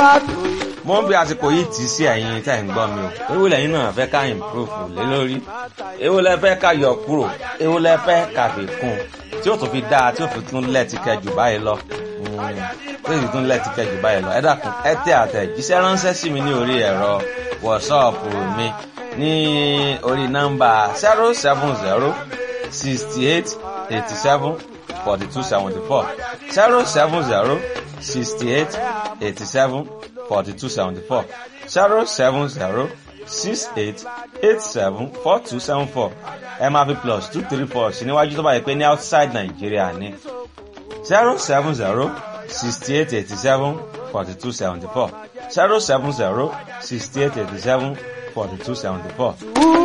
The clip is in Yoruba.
gbádùn. mo ń bí àsìkò yìí tì í sí ẹ̀yin tẹ́ ń gbọ́ mi o ewu lẹ́yìn náà fẹ́ ká improve lé lórí ewu lẹ fẹ́ ká yọ kúrò ewu lẹ fẹ́ ká fi kún tí ó tún fi dáa tí ó fi tún lẹ́ẹ̀tì kẹjù báyìí lọ tí ó fi tún lẹ́ẹ̀tì kẹjù báyìí lọ ẹ dákun ẹ tẹ àtẹ̀jíṣẹ́ ránṣẹ́ sí mi ní orí ẹ̀rọ wọ̀ṣọ́ọ̀pù mi ní orí nọ́mbà zero seven zero sixty eight eighty seven forty two seventy four zero seven zero sixty eight eighty seven forty two seventy four zero seven zero six eight eight seven four two seven four ẹ máa fi plus two three four sí níwájú tó bá yẹ pé ní outside Nigeria ní zero seven zero sixty eight eighty seven forty two seventy four zero seven zero sixty eight eighty seven forty two seventy four.